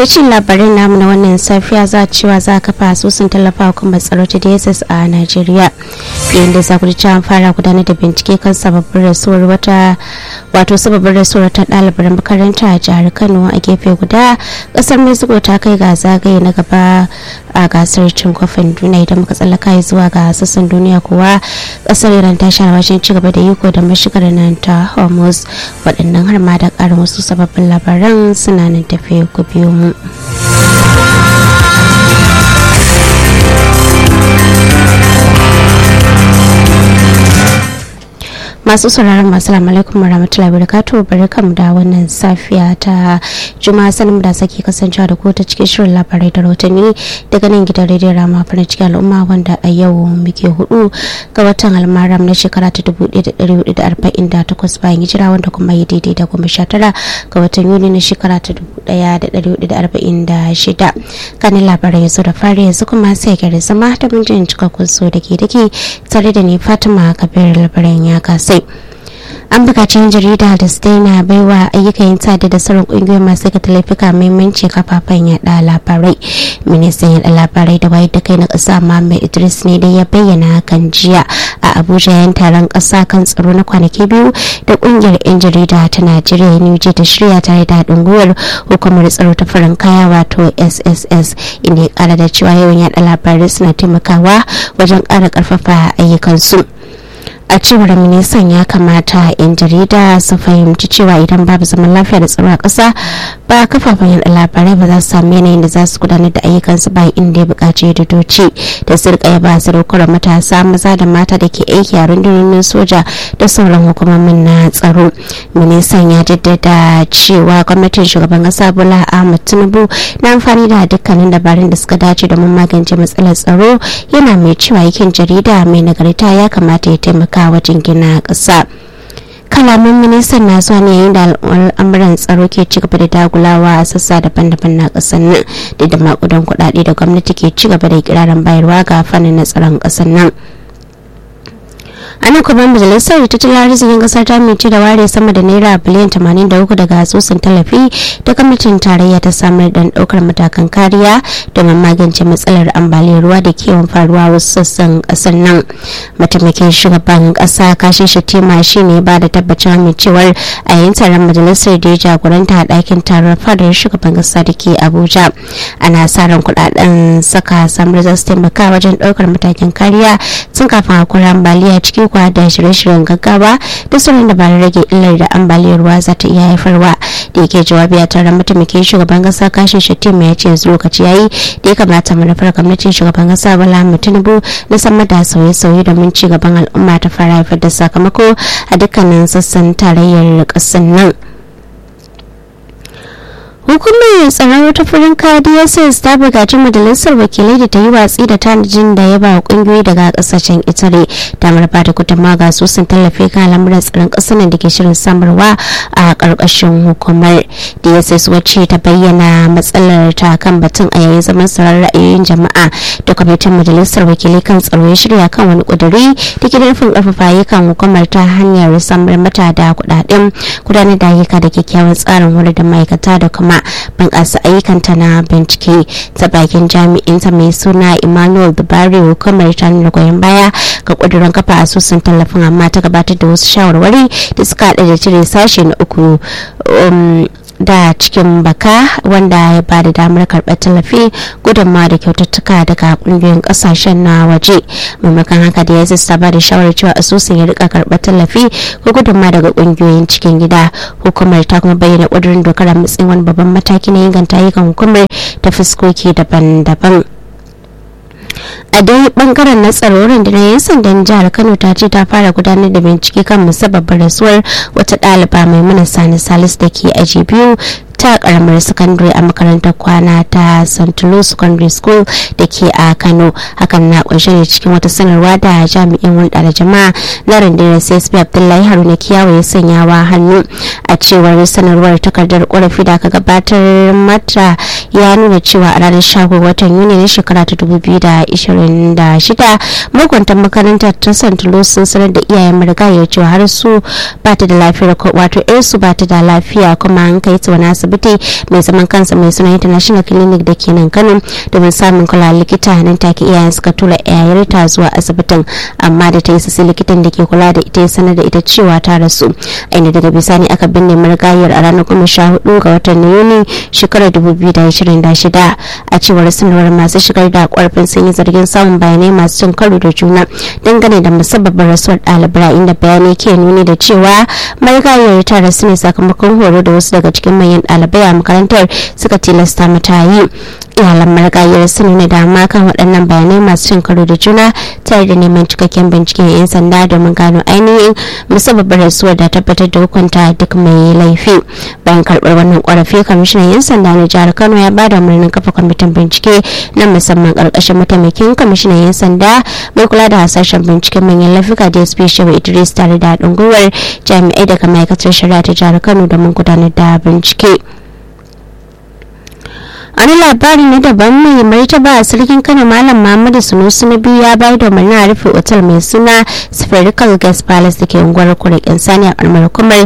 ta cin labarin namu na wannan safiya za cewa za ka fa asusun tallafa hukumar tsaro ta dss a najeriya yayin da za ku ji an fara gudanar da bincike kan sababbin rasuwar wata wato sababbin rasuwar ta ɗalibar makaranta a jihar kano a gefe guda ƙasar mexico ta kai ga zagaye na gaba a gasar cin kofin duniya idan muka tsallaka zuwa ga sassan duniya kuwa ƙasar iran ta sha wajen ci gaba da iko da mashigar nan ta hormuz waɗannan har ma da ƙarin wasu sababbin labaran suna nan tafe ku biyo mu. masu sauraron masu alaikum warahmatullahi wabarakatuh barkamu da wannan safiya ta juma'a sanin da sake kasancewa da ku ta cikin shirin labarai da rahotanni daga nan gidan rediyon rama farin cikin al'umma wanda a yau muke hudu ga watan almaram na shekara ta 1448 bayan hijira wanda kuma yi daidai da goma sha tara ga watan yuni na shekara ta 1446 kanin labarai yanzu da fari yanzu kuma sai gari zama da mun jin cikakkun so da ke dake tare da ni fatima kabir labaran ya kasa sai an bukaci yan jarida da su daina baiwa ayyukan yin tada da sauran kungiyoyin masu ga laifuka muhimmanci kafafen yada labarai ministan yada labarai da wayar da kai na kasa Muhammad Idris ne da ya bayyana hakan jiya a Abuja yan taron kasa kan tsaro na kwanaki biyu da kungiyar yan jarida ta Najeriya NUJ ta shirya tare da haɗin gwiwar hukumar tsaro ta farin kaya wato SSS inda ya kara da cewa yawan yada labarai suna taimakawa wajen kara karfafa ayyukansu. a cewar ministan ya kamata 'yan jarida su fahimci cewa idan babu zaman lafiya da tsaro a ƙasa ba kafafen yada labarai ba za su sami yanayin da za su gudanar da ayyukansu ba inda ya buƙaci da doci da su rika ba sadaukar matasa maza da mata da ke aiki a rundunonin soja da sauran hukumomin na tsaro ministan ya jaddada cewa gwamnatin shugaban ƙasa bola ahmad tinubu na amfani da dukkanin dabarun da suka dace domin magance matsalar tsaro yana mai cewa yakin jarida mai nagarta ya kamata ya taimaka wajen gina ƙasa. kalaman ministan na zuwa ne yayin da al'amuran tsaro ke ci gaba da dagulawa a sassa daban-daban na ƙasar nan da da makudan kuɗaɗe da gwamnati ke ci gaba da kirarin bayarwa ga fannin na tsaron ƙasar nan ana kuma majalisar tattalin arzikin kasar ta mince da ware sama da naira biliyan 83 daga asusun tallafi da gwamnatin tarayya ta samar da daukar matakan kariya domin magance matsalar ambaliyar ruwa da kewan faruwa wasu sassan kasar nan mataimakin shugaban kasa kashin shatima shi ne ba da tabbacin amincewar a yayin taron majalisar da ya jagoranta a ɗakin taron fadar shugaban kasa da ke abuja ana sa ran kuɗaɗen saka samar za su taimaka wajen ɗaukar matakin kariya tun kafin akwai ambaliya cikin kwa da shirye-shiryen gaggawa da sauran dabarun rage illar da ambaliyar ruwa za ta iya haifarwa da yake jawabi a taron mataimakin shugaban kasa kashin shatima ya ce yanzu lokaci yayi da ya kamata manufar gwamnatin shugaban kasa bala tinubu na samar da sauye-sauye domin ci gaban al'umma ta fara haifar da sakamako a dukkanin sassan tarayyar ƙasar nan. hukumar tsaron ta farin dss ta bugaci majalisar wakilai da ta yi watsi da tanajin da ya ba kungiyoyi daga kasashen itare ta marfa da gudunma ga sun tallafi kan lamuran tsaron kasar da ke shirin samarwa a karkashin hukumar dss wacce ta bayyana matsalar ta kan batun a yayin zaman tsaron ra'ayoyin jama'a da kwamitin majalisar wakilai kan tsaro ya shirya kan wani kuduri da ke nufin karfafa ayyukan hukumar ta hanyar samar mata da kudaden gudanar da ayyuka da kyakkyawan tsarin wurin da ma'aikata da kuma bunƙasa ayyukanta na bincike ta bakin jami'inta mai suna emmanuel dubari hukumar ta nuna goyon baya ga ƙudurin kafa asusun tallafin amma ta gabatar da wasu shawarwari da suka haɗa da cire sashe na uku da cikin baka wanda ya ba da damar karɓar tallafi gudunmawa da kyaututtuka daga ƙungiyoyin ƙasashen na waje maimakon haka da ya sassa ba da shawarar cewa asusun ya rika karɓar tallafi ko gudunmawa daga ƙungiyoyin cikin gida hukumar ta kuma bayyana ƙudurin dokar a matsayin wani babban mataki na inganta ayyukan hukumar ta fuskoki daban-daban a dai bangaren na tsaro rundunar 'yan sandan jihar kano ta ce ta fara gudanar da bincike kan musabbabin rasuwar wata ɗaliba mai mana sani salis da ke aji biyu ta karamar sakandare a makarantar kwana ta st louis secondary school da ke a kano hakan na kunshe ne cikin wata sanarwa da jami'in hulɗa da jama'a na rundunar csp abdullahi haruna kiyawa ya sanyawa hannu a cewar sanarwar takardar korafi da aka gabatar mata ya nuna cewa a ranar 17 watan yuni na shekara ta 2026 magwantan makarantar ta st louis sun sanar da iyayen marigayar cewa har su ba ta da lafiyar wato yarsu ba ta da lafiya kuma an kai ta wani asibiti asibiti mai zaman kansa mai suna international clinic da ke nan kano domin samun kula likita nan take iyayen suka tura yayarta zuwa asibitin amma da ta yi sassi likitan da ke kula da ita ya sanar da ita cewa ta rasu inda daga bisani aka binne marigayar a ranar goma sha hudu ga watan yuni shekarar dubu biyu da ashirin da shida a cewar sanarwar masu shigar da kwarfin sun yi zargin samun bayanai masu cin karo da juna dangane da musabbabin rasuwar ɗalibai inda bayanai ke nuni da cewa marigayar ta rasu ne sakamakon horo da wasu daga cikin manyan ɗalibai a makarantar suka tilasta mata yi iyalan marigayar sun nuna dama kan waɗannan bayanai masu cin karo da juna tare da neman cikakken binciken 'yan sanda domin gano ainihin musabbabin rasuwar da tabbatar da hukunta duk mai laifi bayan karɓar wannan ƙorafi kwamishinan 'yan sanda na jihar kano ya bada umarnin kafa kwamitin bincike na musamman ƙarƙashin mataimakin kwamishinan 'yan sanda mai kula da hasashen binciken manyan laifuka dsp shehu idris tare da haɗin gwiwar jami'ai daga ma'aikatar shari'a ta jihar kano domin gudanar da bincike. wani labari na daban mai martaba a sarkin kano malam muhammadu sunusu na biyu ya bayar da umarnin a rufe otal mai suna spherical guest palace da ke unguwar kurikin sani a kalmar kumar